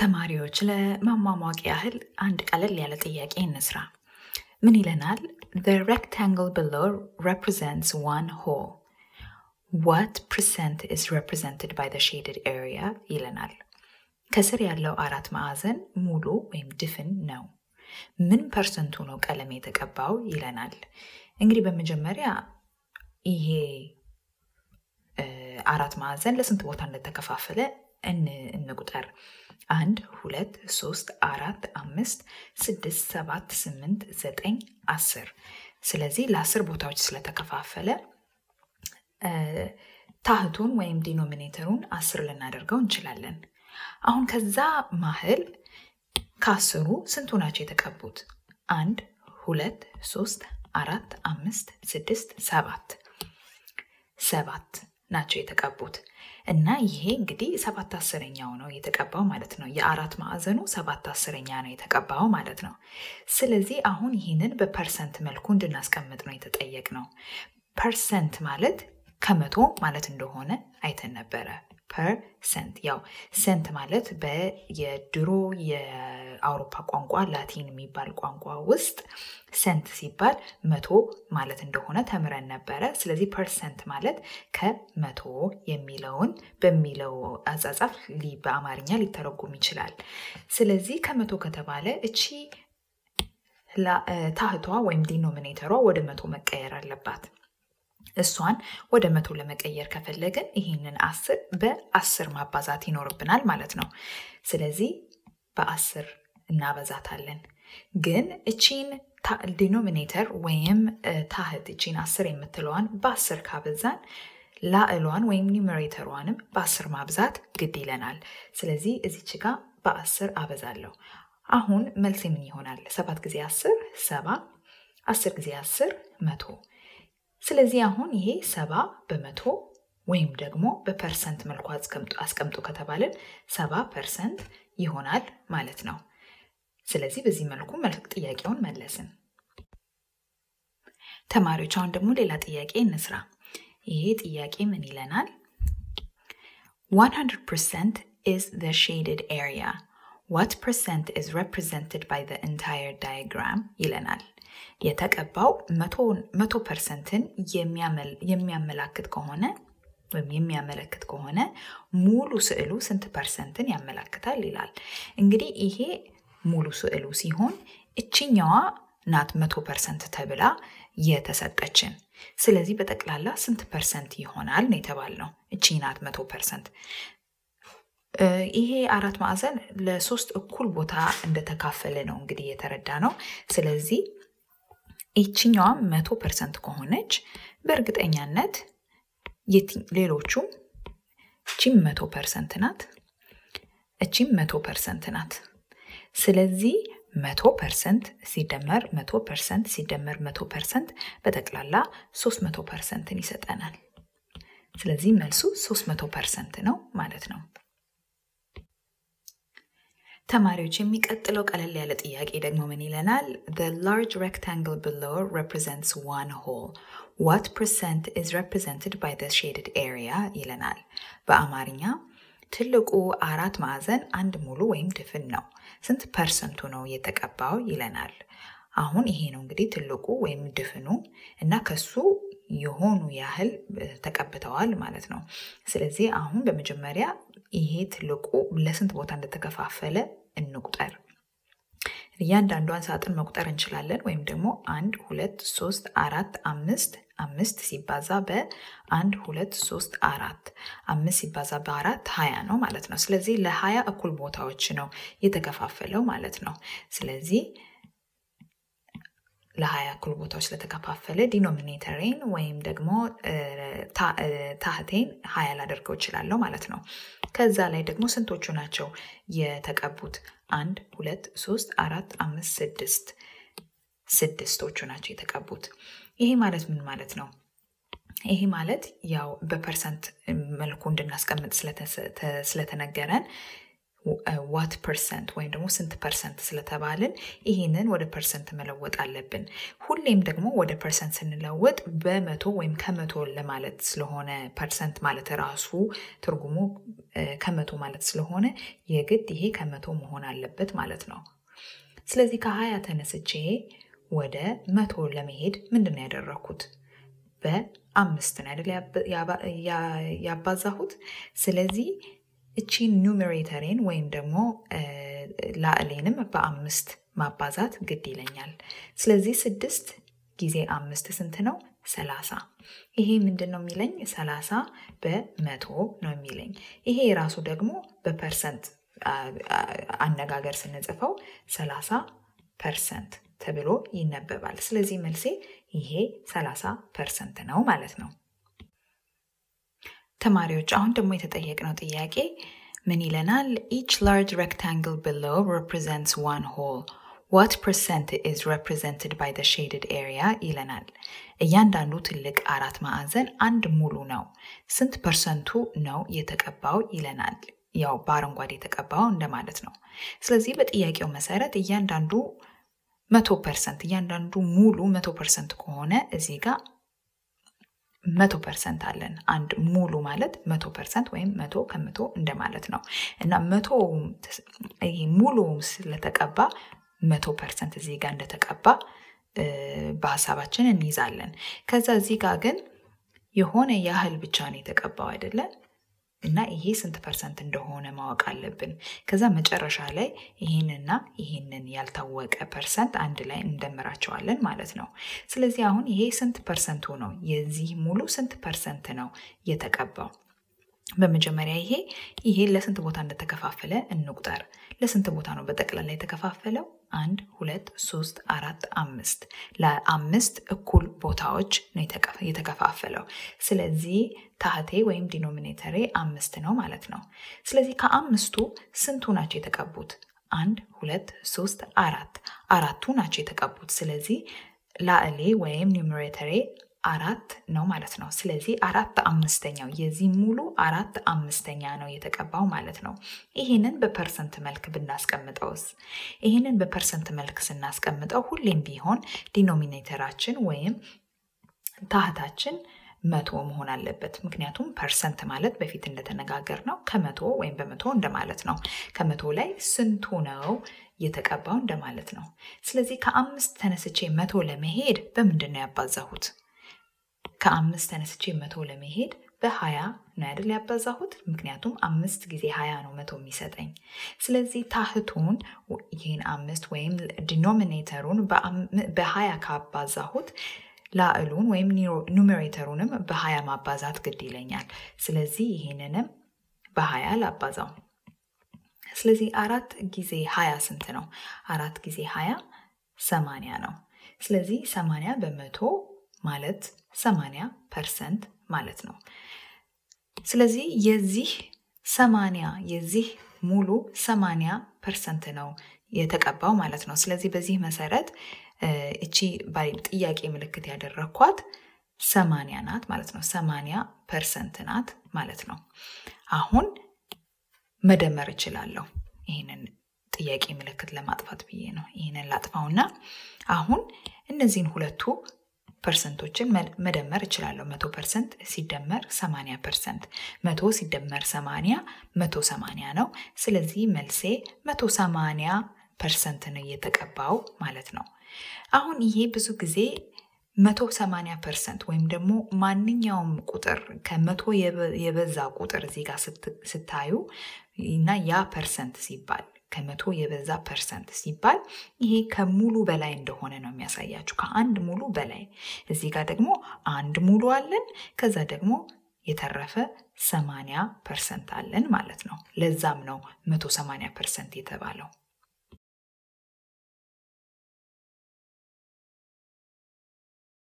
ተማሪዎች ለማሟሟቅ ያህል አንድ ቀለል ያለ ጥያቄ እንስራ። ምን ይለናል? The rectangle below represents one whole. What percent is represented by the shaded area? ይለናል። ከስር ያለው አራት ማዕዘን ሙሉ ወይም ድፍን ነው። ምን ፐርሰንቱ ነው ቀለም የተቀባው ይለናል። እንግዲህ በመጀመሪያ ይሄ አራት ማዕዘን ለስንት ቦታ እንደተከፋፈለ እንቁጠር። አንድ፣ ሁለት፣ ሶስት፣ አራት፣ አምስት፣ ስድስት፣ ሰባት፣ ስምንት፣ ዘጠኝ፣ አስር። ስለዚህ ለአስር ቦታዎች ስለተከፋፈለ ታህቱን ወይም ዲኖሚኔተሩን አስር ልናደርገው እንችላለን። አሁን ከዛ ማህል ከአስሩ ስንቱ ናቸው የተቀቡት? አንድ፣ ሁለት፣ ሶስት፣ አራት፣ አምስት፣ ስድስት፣ ሰባት ሰባት ናቸው የተቀቡት እና ይሄ እንግዲህ ሰባት አስረኛው ነው የተቀባው ማለት ነው። የአራት ማዕዘኑ ሰባት አስረኛ ነው የተቀባው ማለት ነው። ስለዚህ አሁን ይህንን በፐርሰንት መልኩ እንድናስቀምጥ ነው የተጠየቅ ነው። ፐርሰንት ማለት ከመቶ ማለት እንደሆነ አይተን ነበረ። ፐርሰንት ያው ሰንት ማለት በየድሮ የአውሮፓ ቋንቋ ላቲን የሚባል ቋንቋ ውስጥ ሰንት ሲባል መቶ ማለት እንደሆነ ተምረን ነበረ። ስለዚህ ፐርሰንት ማለት ከመቶ የሚለውን በሚለው አጻጻፍ በአማርኛ ሊተረጎም ይችላል። ስለዚህ ከመቶ ከተባለ እቺ ታህቷ ወይም ዲኖሚኔተሯ ወደ መቶ መቀየር አለባት። እሷን ወደ መቶ ለመቀየር ከፈለግን ይህንን አስር በአስር ማባዛት ይኖርብናል ማለት ነው። ስለዚህ በአስር እናበዛታለን። ግን እቺን ዲኖሚኔተር ወይም ታህት እቺን አስር የምትለዋን በአስር ካበዛን ላዕሏን ወይም ኒውሜሬተሯንም በአስር ማብዛት ግድ ይለናል። ስለዚህ እዚች ጋር በአስር አበዛለሁ። አሁን መልስ ምን ይሆናል? ሰባት ጊዜ አስር ሰባ፣ አስር ጊዜ አስር መቶ ስለዚህ አሁን ይሄ ሰባ በመቶ ወይም ደግሞ በፐርሰንት መልኩ አስቀምጡ ከተባልን ሰባ ፐርሰንት ይሆናል ማለት ነው። ስለዚህ በዚህ መልኩ ጥያቄውን መለስን። ተማሪዎች አሁን ደግሞ ሌላ ጥያቄ እንስራ። ይሄ ጥያቄ ምን ይለናል? 100% is the shaded area. What percent is represented by the entire diagram? ይለናል። የተቀባው መቶ ፐርሰንትን የሚያመላክት ከሆነ ወይም የሚያመለክት ከሆነ ሙሉ ስዕሉ ስንት ፐርሰንትን ያመላክታል ይላል። እንግዲህ ይሄ ሙሉ ስዕሉ ሲሆን እችኛዋ ናት መቶ ፐርሰንት ተብላ የተሰጠችን። ስለዚህ በጠቅላላ ስንት ፐርሰንት ይሆናል ነው የተባልነው። እቺ ናት መቶ ፐርሰንት። ይሄ አራት ማዕዘን ለሶስት እኩል ቦታ እንደተካፈለ ነው እንግዲህ የተረዳ ነው። ስለዚህ ይችኛዋ መቶ ፐርሰንት ከሆነች በእርግጠኛነት ሌሎቹም እቺም መቶ ፐርሰንት ናት፣ እቺም መቶ ፐርሰንት ናት። ስለዚህ መቶ ፐርሰንት ሲደመር መቶ ፐርሰንት ሲደመር መቶ ፐርሰንት በጠቅላላ ሶስት መቶ ፐርሰንትን ይሰጠናል። ስለዚህ መልሱ ሶስት መቶ ፐርሰንት ነው ማለት ነው። ተማሪዎች የሚቀጥለው ቀለል ያለ ጥያቄ ደግሞ ምን ይለናል? The large rectangle below represents one whole. What percent is represented by the shaded area? ይለናል። በአማርኛ ትልቁ አራት ማዕዘን አንድ ሙሉ ወይም ድፍን ነው። ስንት ፐርሰንቱ ነው የተቀባው ይለናል። አሁን ይሄ ነው እንግዲህ ትልቁ ወይም ድፍኑ እና ከሱ የሆኑ ያህል ተቀብተዋል ማለት ነው። ስለዚህ አሁን በመጀመሪያ ይሄ ትልቁ ለስንት ቦታ እንደተከፋፈለ እንቁጠር። እያንዳንዷን ሳጥን መቁጠር እንችላለን። ወይም ደግሞ አንድ ሁለት ሶስት አራት አምስት አምስት ሲባዛ በአንድ ሁለት ሶስት አራት አምስት ሲባዛ በአራት ሀያ ነው ማለት ነው። ስለዚህ ለሀያ እኩል ቦታዎች ነው የተከፋፈለው ማለት ነው። ስለዚህ ለሀያ እኩል ቦታዎች ስለተከፋፈለ ዲኖሚኔተሬን ወይም ደግሞ ታህቴን ሀያ ላደርገው እችላለሁ ማለት ነው። ከዛ ላይ ደግሞ ስንቶቹ ናቸው የተቀቡት? አንድ ሁለት ሶስት አራት አምስት ስድስት ስድስቶቹ ናቸው የተቀቡት። ይሄ ማለት ምን ማለት ነው? ይሄ ማለት ያው በፐርሰንት መልኩ እንድናስቀምጥ ስለተነገረን ዋት ፐርሰንት ወይም ደግሞ ስንት ፐርሰንት ስለተባልን ይህንን ወደ ፐርሰንት መለወጥ አለብን። ሁሌም ደግሞ ወደ ፐርሰንት ስንለወጥ በመቶ ወይም ከመቶ ለማለት ስለሆነ ፐርሰንት ማለት ራሱ ትርጉሙ ከመቶ ማለት ስለሆነ የግድ ይሄ ከመቶ መሆን አለበት ማለት ነው። ስለዚህ ከሀያ ተነስቼ ወደ መቶ ለመሄድ ምንድን ነው ያደረግኩት? በአምስት ነው አይደል ያባዛሁት። ስለዚህ እቺን ኒውሜሬተሬን ወይም ደግሞ ላዕሌንም በአምስት ማባዛት ግድ ይለኛል። ስለዚህ ስድስት ጊዜ አምስት ስንት ነው? ሰላሳ ይሄ ምንድን ነው የሚለኝ? ሰላሳ በመቶ ነው የሚለኝ። ይሄ የራሱ ደግሞ በፐርሰንት አነጋገር ስንጽፈው ሰላሳ ፐርሰንት ተብሎ ይነበባል። ስለዚህ መልሴ ይሄ 30 ፐርሰንት ነው ማለት ነው። ተማሪዎች አሁን ደግሞ የተጠየቅነው ጥያቄ ምን ይለናል? ኢች ላርጅ ሬክታንግል below represents one whole. What percent is represented by the shaded area ይለናል። እያንዳንዱ ትልቅ አራት ማዕዘን አንድ ሙሉ ነው። ስንት ፐርሰንቱ ነው የተቀባው ይለናል። ያው በአረንጓዴ የተቀባው እንደማለት ነው። ስለዚህ በጥያቄው መሰረት እያንዳንዱ መቶ ፐርሰንት እያንዳንዱ ሙሉ መቶ ፐርሰንት ከሆነ እዚህ ጋር መቶ ፐርሰንት አለን። አንድ ሙሉ ማለት መቶ ፐርሰንት ወይም መቶ ከመቶ እንደማለት ነው እና መቶ ሙሉ ስለተቀባ መቶ ፐርሰንት እዚህ ጋር እንደተቀባ በሀሳባችን እንይዛለን። ከዛ እዚህ ጋር ግን የሆነ ያህል ብቻ ነው የተቀባው አይደለም እና ይሄ ስንት ፐርሰንት እንደሆነ ማወቅ አለብን። ከዛ መጨረሻ ላይ ይህንና ይህንን ያልታወቀ ፐርሰንት አንድ ላይ እንደምራቸዋለን ማለት ነው። ስለዚህ አሁን ይሄ ስንት ፐርሰንቱ ነው? የዚህ ሙሉ ስንት ፐርሰንት ነው የተቀባው? በመጀመሪያ ይሄ ይሄ ለስንት ቦታ እንደተከፋፈለ እንቁጠር። ለስንት ቦታ ነው በጠቅላላ የተከፋፈለው? አንድ ሁለት ሶስት አራት አምስት ለአምስት እኩል ቦታዎች ነው የተከፋፈለው። ስለዚህ ታህቴ ወይም ዲኖሚኔተሬ አምስት ነው ማለት ነው። ስለዚህ ከአምስቱ ስንቱ ናቸው የተቀቡት? አንድ ሁለት ሶስት አራት አራቱ ናቸው የተቀቡት። ስለዚህ ላዕሌ ወይም ኒውሜሬተሬ አራት ነው ማለት ነው። ስለዚህ አራት አምስተኛው የዚህ ሙሉ አራት አምስተኛ ነው የተቀባው ማለት ነው። ይህንን በፐርሰንት መልክ ብናስቀምጠውስ? ይህንን በፐርሰንት መልክ ስናስቀምጠው ሁሌም ቢሆን ዲኖሚኔተራችን ወይም ታህታችን መቶ መሆን አለበት። ምክንያቱም ፐርሰንት ማለት በፊት እንደተነጋገር ነው ከመቶ ወይም በመቶ እንደማለት ነው። ከመቶ ላይ ስንቱ ነው የተቀባው እንደማለት ነው። ስለዚህ ከአምስት ተነስቼ መቶ ለመሄድ በምንድን ነው ያባዛሁት? ከአምስት ተነስቼ መቶ ለመሄድ በሀያ ነው አይደል ያባዛሁት። ምክንያቱም አምስት ጊዜ ሀያ ነው መቶ የሚሰጠኝ። ስለዚህ ታህቱን ይህን አምስት ወይም ዲኖሚኔተሩን በሀያ ካባዛሁት ላዕሉን ወይም ኑሜሬተሩንም በሀያ ማባዛት ግድ ይለኛል። ስለዚህ ይህንንም በሀያ ላባዛው። ስለዚህ አራት ጊዜ ሀያ ስንት ነው? አራት ጊዜ ሀያ ሰማንያ ነው። ስለዚህ ሰማንያ በመቶ ማለት ሰማንያ ፐርሰንት ማለት ነው። ስለዚህ የዚህ ሰማንያ የዚህ ሙሉ ሰማንያ ፐርሰንት ነው የተቀባው ማለት ነው። ስለዚህ በዚህ መሰረት እቺ ጥያቄ ምልክት ያደረግኳት ሰማንያ ናት ማለት ነው። ሰማንያ ፐርሰንት ናት ማለት ነው። አሁን መደመር እችላለሁ። ይህንን ጥያቄ ምልክት ለማጥፋት ብዬ ነው። ይህንን ላጥፋውና አሁን እነዚህን ሁለቱ ፐርሰንቶችን መደመር እችላለሁ። መቶ ፐርሰንት ሲደመር ሰማንያ ፐርሰንት መቶ ሲደመር ሰማንያ መቶ ሰማንያ ነው። ስለዚህ መልሴ መቶ ሰማንያ ፐርሰንት ነው እየተቀባው ማለት ነው። አሁን ይሄ ብዙ ጊዜ መቶ ሰማንያ ፐርሰንት ወይም ደግሞ ማንኛውም ቁጥር ከመቶ የበዛ ቁጥር እዚህ ጋር ስታዩ እና ያ ፐርሰንት ሲባል ከመቶ የበዛ ፐርሰንት ሲባል ይሄ ከሙሉ በላይ እንደሆነ ነው የሚያሳያችሁ። ከአንድ ሙሉ በላይ እዚህ ጋር ደግሞ አንድ ሙሉ አለን። ከዛ ደግሞ የተረፈ ሰማንያ ፐርሰንት አለን ማለት ነው። ለዛም ነው መቶ ሰማንያ ፐርሰንት የተባለው።